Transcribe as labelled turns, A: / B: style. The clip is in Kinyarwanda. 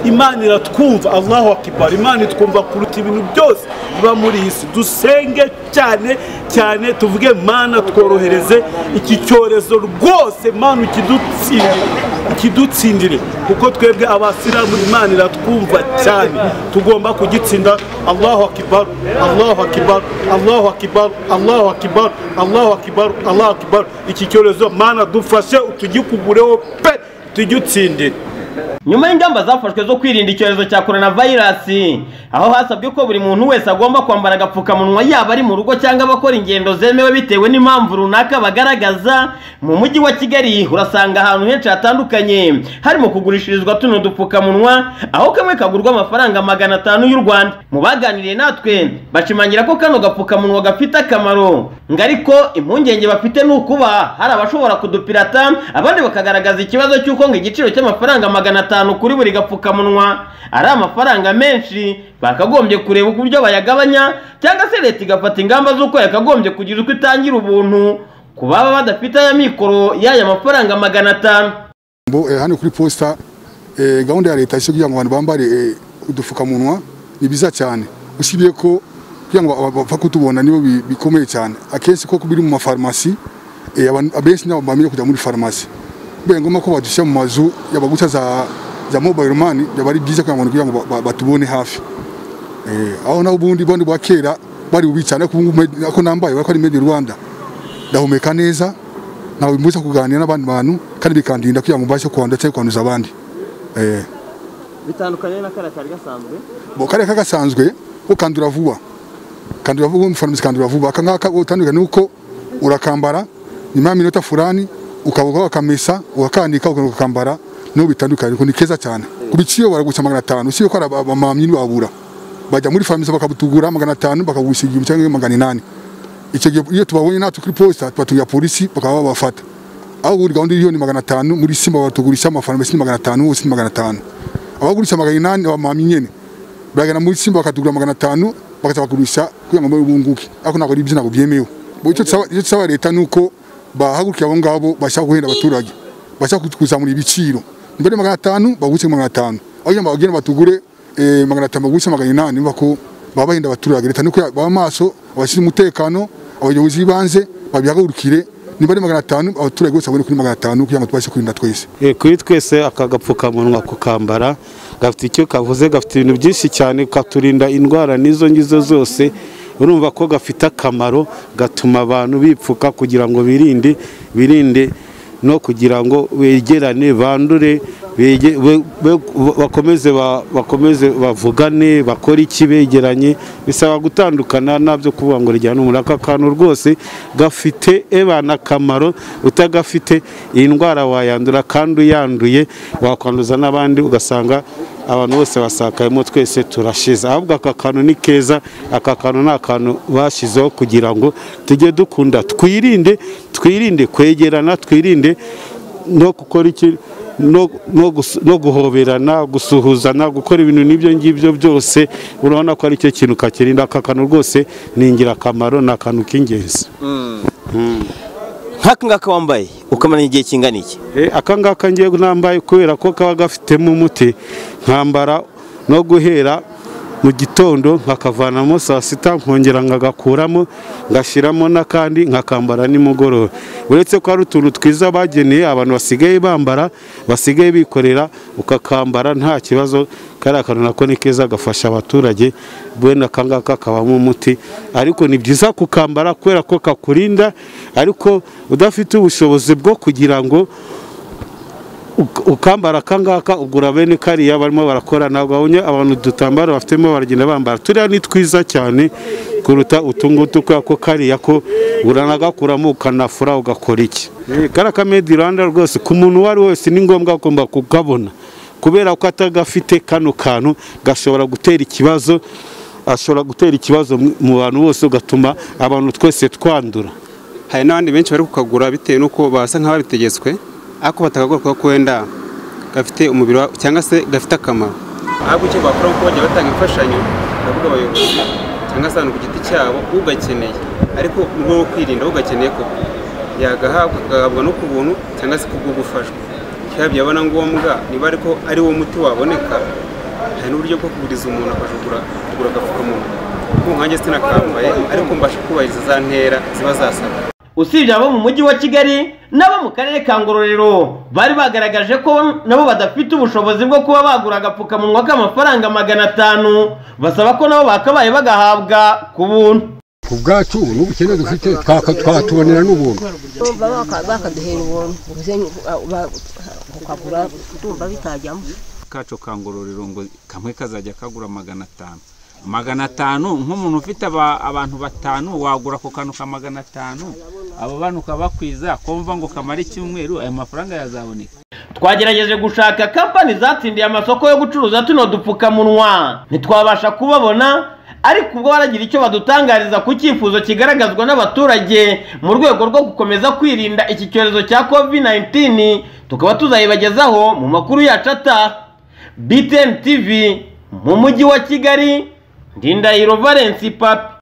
A: imana iratwumva allahu akibara imana itwumva kuruta ibintu byose biba muri iyi si dusenge cyane cyane tuvuge mana tworohereze iki cyorezo rwose mana ukidutsindire ikidutsindire kuko twebwe abasilamu imana iratwumva cyane tugomba kugitsinda allahu akibaru allahu akibaru allahu akibaru allahu akibaru allahu akibaru allahu akibaru iki cyorezo mana dufashe utugikugureho pe tujye utsindire
B: nyuma y'ingamba zafashwe zo kwirinda icyorezo cya korona vayirasi aho hasabwe ko buri muntu wese agomba kwambara agapfukamunwa yaba ari mu rugo cyangwa abakora ingendo zemewe bitewe n'impamvu runaka bagaragaza mu mujyi wa kigali urasanga ahantu henshi hatandukanye harimo kugurishirizwa tuno dupfukamunwa aho kamwe kagurwa amafaranga magana atanu y'u rwanda mu baganiriye natwe bashimangira ko kano gapfukamunwa gafite akamaro ngo ariko impungenge bafite ni ukuba hari abashobora kudupirata abandi bakagaragaza ikibazo cy'uko ngo igiciro cy'amafaranga magana atanu atanu kuri buri gapfukamunwa ari amafaranga menshi bakagombye kureba uburyo bayagabanya cyangwa se leta igafata ingamba z'uko yakagombye kugira uko itangira ubuntu ku baba badafite aya mikoro y'aya mafaranga magana atanu
C: hano kuri posita gahunda ya leta kugira ngo abantu bambare udupfukamunwa ni byiza cyane usibye ko kugira ngo bapfa kutubona nibo bikomeye cyane akenshi ko biri mu mafarumasi abenshi ntabwo bamenya kujya muri farumasi bibaye ngombwa ko badushyira mu mazu yabaguca za mobayiro mani byaba ari byiza kugira ngo batubone hafi aho naho ubundi bundi bwa kera bari bubi cyane ko nambaye ko ari medi rwanda ndahumeka neza ntabwo bimbuza kuganira n'abandi bantu kandi bikandinda kugira ngo mbashe kwandura cyangwa kwanduza abandi
B: bitandukanye na kariya kari gasanzwe
C: kariya kari gasanzwe ukandura vuba kandura vuba umufarumasi kandura vuba aka ngaka utandukanye nuko urakambara nyuma y'iminota furani ukabuka wakamesa ukakandika ukakambara niho bitandukanye ni keza cyane ku biciro baragusa magana atanu usibye ko abamamyi ntibabura bajya muri farumasi bakabutugura magana atanu bakagurisha igihumbi cyangwa magana inani icyo gihe iyo tubabonye natwe kuri posita tubatubwira polisi bakaba babafata aho ubundi gahunda iriho ni magana atanu muri simba baratugurisha amafarumasi ni magana atanu hose ni magana atanu abagurisha magana inani abamamyi nyine baragana muri simba bakatugura magana atanu bakaza bagurisha kugira ngo bunguke ariko ntabwo ari ibyo ntabwo byemewe icyo tusaba leta ni uko bahagurukira abo ngabo bashaka guhenda abaturage bashaka kuzamura ibiciro mbere magana atanu bagurishe magana atanu aho bagenda batugure magana atanu bagurishe magana inani niba ko baba bahenda abaturage leta nuko baba maso abashinzwe umutekano abayobozi b'ibanze babihagurukire niba ari magana atanu abaturage bose babone kuri magana atanu kugira ngo tubashe kwirinda twese
D: kuri twese aka gapfukamunwa kukambara gafite icyo kavuze gafite ibintu byinshi cyane katurinda indwara n'izo ngizo zose urumva ko gafite akamaro gatuma abantu bipfuka kugira ngo birinde birinde no kugira ngo begerane bandure bakomeze bakomeze bavugane bakore iki begeranye bisaba gutandukana nabyo kuvuga ngo rijyane umuntu aka kantu rwose gafite ebana akamaro utagafite iyi ndwara wayandura kandi uyanduye wakwanduza n'abandi ugasanga abantu bose basakayemo twese turashize ahubwo aka kantu ni keza aka kantu ni akantu bashyizeho kugira ngo tujye dukunda twirinde twirinde kwegerana twirinde no gukora iki no guhoberana gusuhuzana gukora ibintu n'ibyo ngibyo byose urabona ko ari cyo kintu kakirinda aka kantu rwose ni ingirakamaro ni akantu k'ingenzi
B: nk'aka ngaka wambaye ukamenya igihe kingana iki
D: aka ngaka ngiye nambaye kubera ko kaba gafitemo umuti nkambara no guhera mu gitondo nkakavanamo saa sita nkongera nkagakuramo ngashyiramo n'akandi nkakambara nimugoroba uretse ko hari utuntu twiza bageneye abantu basigaye bambara basigaye bikorera ukakambara nta kibazo kariya kantu nako ni keza gafasha abaturage bene aka ngaka kabamo umuti ariko ni byiza kukambara kubera ko kakurinda ariko udafite ubushobozi bwo kugira ngo ukambara aka ngaka ugura bene kariya barimo barakora ntabwo babonye abantu dutambaro bafitemo baragenda bambara turiya ni twiza cyane kuruta utu ngutu kubera ko kariya ko uranagakuramo ukanafura ugakora iki kariya ka medi rwanda rwose ku muntu uwo ari wese ni ngombwa agomba kukabona kubera ko atagafite kano kantu gashobora gutera ikibazo ashobora gutera ikibazo mu bantu bose ugatuma abantu twese twandura
E: hari n'abandi benshi bari kukagura bitewe n'uko basa nk'ababitegetswe ariko batagaruka ko wenda gafite umubiri cyangwa se gafite akamaro ahubwo icyo bakora kuko bajya batanga imfashanyo ndavuga abayobozi cyangwa se abantu ku giti cyabo ugakeneye ariko mu rwego rwo kwirinda ugakeneye ko yagahabwa agahabwa no ku buntu cyangwa se kubwo gufashwa byaba byaba na ngombwa niba ariko ari wo muti waboneka hari n'uburyo bwo kuguriza umuntu akajugura kugura agapfukamunwa kuko nkanjye sinakambaye ariko mbasha kubahiriza za ntera ziba zasabwa
B: usibye abo mu mujyi wa kigali n'abo mu karere ka ngororero bari bagaragaje ko nabo badafite ubushobozi bwo kuba bagura agapfukamunwa k'amafaranga magana atanu basaba ko nabo bakabaye bagahabwa ku buntu
F: ku bwacu n'ubukene dufite twaka- twatubonera n'ubuntu
G: tumva baka- bakaduhera ubuntu ubuze uh, ba- ukagura tumva bitajyamo
H: kacu ka ngororero ngo kamwe kazajya kagura magana atanu magana atanu nk'umuntu ufite aba- abantu batanu wagura ako kantu ka magana atanu abo bantu ukabakwiza kumva ngo kamare icyumweru ayo mafaranga yazaboneka
B: twagerageje gushaka kampani zatsindiye amasoko yo gucuruza tuno dupfukamunwa ntitwabasha kubabona ariko ubwo baragira icyo badutangariza ku cyifuzo kigaragazwa n'abaturage mu rwego rwo gukomeza kwirinda iki cyorezo cya covid-19 tukaba tuzayibagezaho mu makuru yacu ataha btn tv mu mujyi wa kigali ndindahiro valence papi